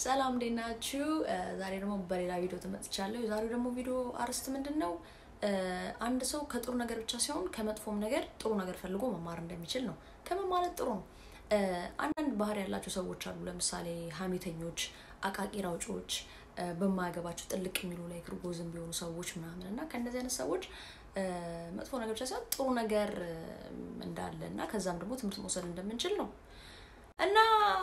ሰላም እንዴት ናችሁ? ዛሬ ደግሞ በሌላ ቪዲዮ ተመጥቻለሁ። የዛሬው ደግሞ ቪዲዮ አርዕስት ምንድን ነው? አንድ ሰው ከጥሩ ነገር ብቻ ሳይሆን ከመጥፎም ነገር ጥሩ ነገር ፈልጎ መማር እንደሚችል ነው። ከመማለት ጥሩ ነው። አንዳንድ ባህሪ ያላቸው ሰዎች አሉ። ለምሳሌ ሀሜተኞች፣ አቃቂር አውጪዎች፣ በማያገባቸው ጥልቅ የሚሉ ላይ ክርጎዝም ቢሆኑ ሰዎች ምናምን እና ከእነዚህ አይነት ሰዎች መጥፎ ነገር ብቻ ሳይሆን ጥሩ ነገር እንዳለ እና ከዛም ደግሞ ትምህርት መውሰድ እንደምንችል ነው እና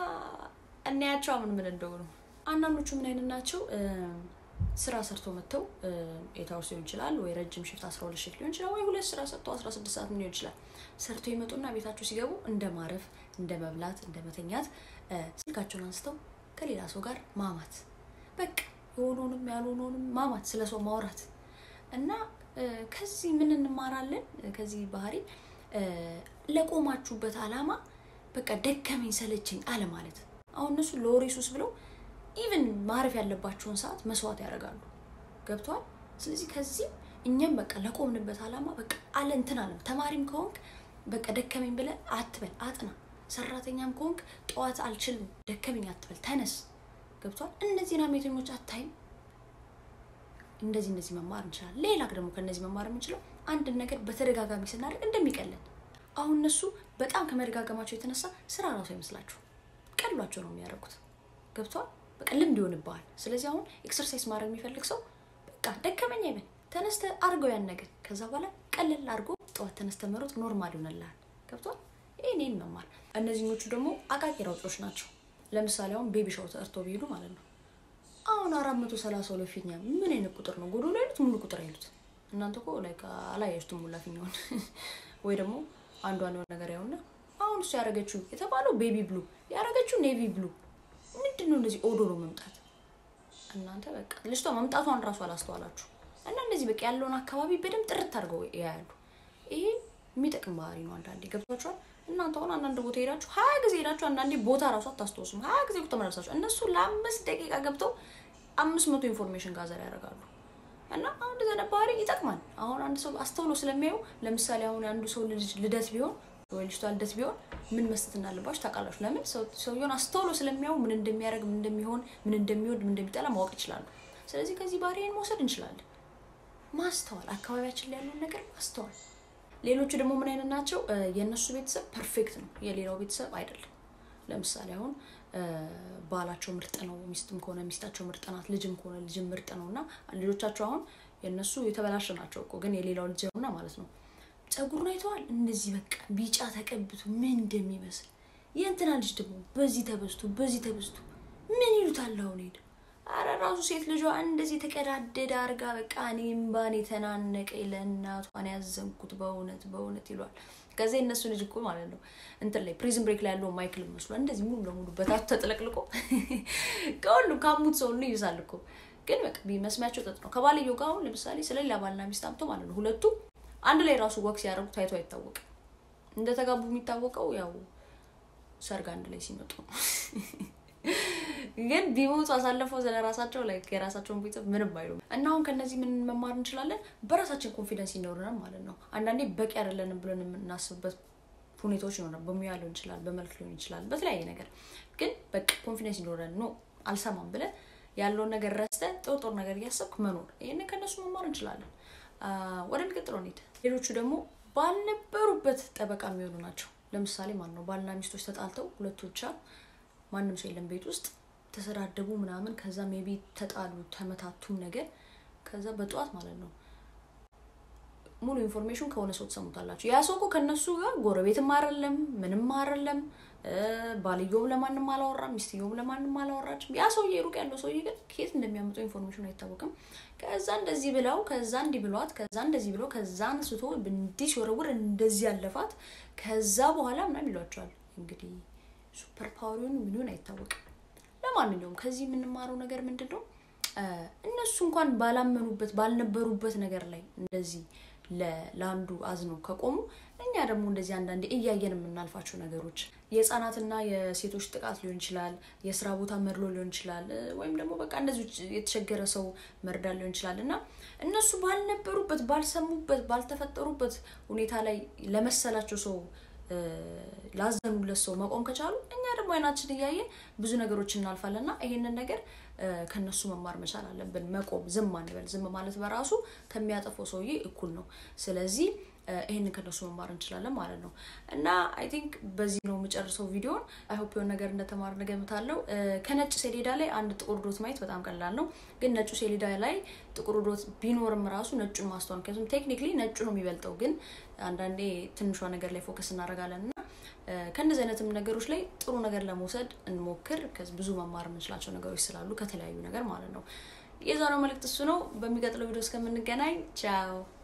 እናያቸው ምን ምን እንደሆኑ። አንዳንዶቹ ምን አይነት ናቸው? ስራ ሰርቶ መጥተው ኤታውስ ሊሆን ይችላል ወይ ረጅም ሽፍት አስራ ሁለት ሽፍት ሊሆን ይችላል ወይ ሁለት ስራ ሰርተው አስራ ስድስት ሰዓት ሊሆን ይችላል። ሰርቶ ይመጡና ቤታቸው ሲገቡ እንደ ማረፍ፣ እንደ መብላት፣ እንደ መተኛት ስልካቸውን አንስተው ከሌላ ሰው ጋር ማማት፣ በቃ የሆነውንም ያልሆነውንም ማማት፣ ስለ ሰው ማውራት እና ከዚህ ምን እንማራለን? ከዚህ ባህሪ ለቆማችሁበት አላማ በቃ ደከመኝ ሰለቸኝ አለ ማለት አሁን እነሱ ለወሬ ሱስ ብለው ኢቨን ማረፍ ያለባቸውን ሰዓት መስዋዕት ያደርጋሉ። ገብተዋል። ስለዚህ ከዚህም እኛም በቃ ለቆምንበት አላማ በቃ አለ እንትን አለም። ተማሪም ከሆንክ በቃ ደከመኝ ብለህ አትበል፣ አጥና። ሰራተኛም ከሆንክ ጠዋት አልችልም ደከመኝ አትበል፣ ተነስ። ገብተዋል። እነዚህን ሀሜተኞች አታይም። እንደዚህ እንደዚህ መማር እንችላለን። ሌላ ደግሞ ከእነዚህ መማር የምንችለው አንድን ነገር በተደጋጋሚ ስናደርግ እንደሚቀለን አሁን እነሱ በጣም ከመደጋገማቸው የተነሳ ስራ ራሱ አይመስላችሁ ቀሏቸው ነው የሚያደርጉት። ገብቷል። በቃ ልምድ ይሆንብሃል። ስለዚህ አሁን ኤክሰርሳይዝ ማድረግ የሚፈልግ ሰው በቃ ደከመኝ አይበል፣ ተነስተ አድርገው ያን ነገር። ከዛ በኋላ ቀለል አድርጎ ጠዋት ተነስተ መሮጥ ኖርማል ይሆንልሃል። ገብቷል። ይህ እኔን መማር። እነዚህኞቹ ደግሞ አቃቂር አውጪዎች ናቸው። ለምሳሌ አሁን ቤቢ ሻው ተርቶ ቢሄዱ ማለት ነው። አሁን አራት መቶ ሰላሳ ሁለት ፊኛ ምን አይነት ቁጥር ነው? ጎዶሎ አይሉት ሙሉ ቁጥር አይሉት። እናንተ እኮ ላይ አላያችሁትም ሙላ ፊኛውን ወይ ደግሞ አንዷን የሆነ ነገር ያውና አሁን እሱ ያደረገችው የተባለው ቤቢ ብሉ ያደረገችው ኔቪ ብሉ ምንድን ነው? እንደዚህ ኦዶሮ መምጣት እናንተ በቃ ልጅቷ መምጣቷን እራሱ አላስተዋላችሁ እና እንደዚህ በቃ ያለውን አካባቢ በደንብ ጥርት አድርገው ያያሉ። ይሄ የሚጠቅም ባህሪ ነው። አንዳንዴ ገብቷችኋል። እናንተ አሁን አንዳንድ ቦታ ሄዳችሁ ሀያ ጊዜ ሄዳችሁ አንዳንዴ ቦታ እራሱ አታስታውሱም። ሀያ ጊዜ ተመለሳችሁ እነሱ ለአምስት ደቂቃ ገብተው አምስት መቶ ኢንፎርሜሽን ጋዘር ያደርጋሉ። እና አሁን እንደዚህ አይነት ባህሪ ይጠቅማል። አሁን አንድ ሰው አስተውሎ ስለሚያዩ ለምሳሌ አሁን አንዱ ሰው ልደት ቢሆን ወይ ልጅቷ ልደት ቢሆን ምን መስጠት እንዳለባችሁ ታውቃላችሁ። ለምን ሰውየውን አስተውሎ ስለሚያዩ ምን እንደሚያደርግ፣ ምን እንደሚሆን፣ ምን እንደሚወድ፣ ምን እንደሚጠላ ማወቅ ይችላሉ። ስለዚህ ከዚህ ባህሪን መውሰድ እንችላለን። ማስተዋል፣ አካባቢያችን ላይ ያለውን ነገር ማስተዋል። ሌሎቹ ደግሞ ምን አይነት ናቸው? የእነሱ ቤተሰብ ፐርፌክት ነው፣ የሌላው ቤተሰብ አይደለም። ለምሳሌ አሁን ባላቸው ምርጥ ነው፣ ሚስትም ከሆነ ሚስታቸው ምርጥ ናት፣ ልጅም ከሆነ ልጅም ምርጥ ነው እና ልጆቻቸው አሁን የእነሱ የተበላሸ ናቸው እኮ ግን የሌላው ልጅ ሆና ማለት ነው ጸጉሩን አይተዋል። እንደዚህ በቃ ቢጫ ተቀብቶ ምን እንደሚመስል የእንትና ልጅ ደግሞ በዚህ ተበስቶ በዚህ ተበስቶ ምን ይሉታል አሁን ሄደ። አረ ራሱ ሴት ልጇ እንደዚህ የተቀዳደደ አርጋ በቃ እኔም ባኔ ተናነቀ ለእናቷን ያዘንኩት በእውነት በእውነት ይሏል። ከዚ እነሱ ልጅ እኮ ማለት ነው እንትን ላይ ፕሪዝን ብሬክ ላይ ያለው ማይክል መስሏል። እንደዚህ ሙሉ ለሙሉ በታች ተጥለቅልቆ ከሁሉም ካሙት ሰው ሁሉ ይይዛል እኮ ግን በቃ መስሚያቸው ጥጥ ነው። ከባልየው ጋር አሁን ለምሳሌ ስለሌላ ባልና ሚስት አምቶ ማለት ነው ሁለቱ አንድ ላይ ራሱ ወቅት ሲያደርጉ ታይቶ አይታወቅም። እንደተጋቡ የሚታወቀው ያው ሰርግ አንድ ላይ ሲመጡ ነው። ግን ቢሞቱ አሳልፈው ስለ ራሳቸው ላይ የራሳቸውን ቤተሰብ ምንም አይሉም። እና አሁን ከነዚህ ምን መማር እንችላለን? በራሳችን ኮንፊደንስ ይኖረናል ማለት ነው። አንዳንዴ በቂ አይደለንም ብለን የምናስብበት ሁኔታዎች ይኖራል። በሙያ ሊሆን ይችላል፣ በመልክ ሊሆን ይችላል፣ በተለያየ ነገር ግን በቂ ኮንፊደንስ ይኖረን ኖ አልሰማም ብለን ያለውን ነገር ረስተ ጥሩ ጥሩ ነገር እያሰብክ መኖር፣ ይህንን ከእነሱ መማር እንችላለን። ወደ ሚቀጥለው እንሂድ። ሌሎቹ ደግሞ ባልነበሩበት ጠበቃ የሚሆኑ ናቸው። ለምሳሌ ማን ነው ባልና ሚስቶች ተጣልተው ሁለቱ ብቻ ማንም ሰው የለም ቤት ውስጥ ተሰዳደቡ ምናምን፣ ከዛ ሜቢ ተጣሉ ተመታቱም ነገር ከዛ በጠዋት ማለት ነው ሙሉ ኢንፎርሜሽን ከሆነ ሰው ትሰሙታላችሁ። ያ ሰው እኮ ከእነሱ ጋር ጎረቤትም አይደለም ምንም አይደለም። ባልየውም ለማንም አላወራም፣ ሚስትየውም ለማንም አላወራችም። ያ ሰውዬ ሩቅ ያለው ሰውዬ ግን ከየት እንደሚያመጣው ኢንፎርሜሽን አይታወቅም። ከዛ እንደዚህ ብለው ከዛ እንዲህ ብሏት ከዛ እንደዚህ ብሎ ከዛ አንስቶ እንዲህ ሲወረውር እንደዚህ ያለፋት ከዛ በኋላ ምናምን ይሏቸዋል። እንግዲህ ሱፐር ፓወሪውን ምንሆን አይታወቅም። ለማንኛውም ከዚህ የምንማረው ነገር ምንድን ነው? እነሱ እንኳን ባላመኑበት ባልነበሩበት ነገር ላይ እንደዚህ ለአንዱ አዝነው ከቆሙ እኛ ደግሞ እንደዚህ አንዳንዴ እያየን የምናልፋቸው ነገሮች የህፃናትና የሴቶች ጥቃት ሊሆን ይችላል፣ የስራ ቦታ መድሎ ሊሆን ይችላል፣ ወይም ደግሞ በቃ እንደዚህ የተቸገረ ሰው መርዳት ሊሆን ይችላል እና እነሱ ባልነበሩበት ባልሰሙበት ባልተፈጠሩበት ሁኔታ ላይ ለመሰላቸው ሰው ላዘኑለት ሰው መቆም ከቻሉ እኛ ደግሞ አይናችን እያየን ብዙ ነገሮች እናልፋለን እና ይሄንን ነገር ከነሱ መማር መቻል አለብን። መቆም፣ ዝም አንበል። ዝም ማለት በራሱ ከሚያጠፈው ሰውዬ እኩል ነው። ስለዚህ ይህንን ከነሱ መማር እንችላለን ማለት ነው እና አይ ቲንክ በዚህ ነው የምጨርሰው ቪዲዮን። አይ ሆፕ የሆነ ነገር እንደተማርን እገምታለሁ። ከነጭ ሰሌዳ ላይ አንድ ጥቁር ዶት ማየት በጣም ቀላል ነው፣ ግን ነጩ ሰሌዳ ላይ ጥቁር ዶት ቢኖርም ራሱ ነጩን ማስተዋል ምክንያቱም ቴክኒክሊ ነጩ ነው የሚበልጠው፣ ግን አንዳንዴ ትንሿ ነገር ላይ ፎከስ እናደርጋለን እና ከእነዚህ አይነትም ነገሮች ላይ ጥሩ ነገር ለመውሰድ እንሞክር። ብዙ መማር የምንችላቸው ነገሮች ስላሉ ከተለያዩ ነገር ማለት ነው። የዛሬው መልእክት እሱ ነው። በሚቀጥለው ቪዲዮ እስከምንገናኝ ቻው።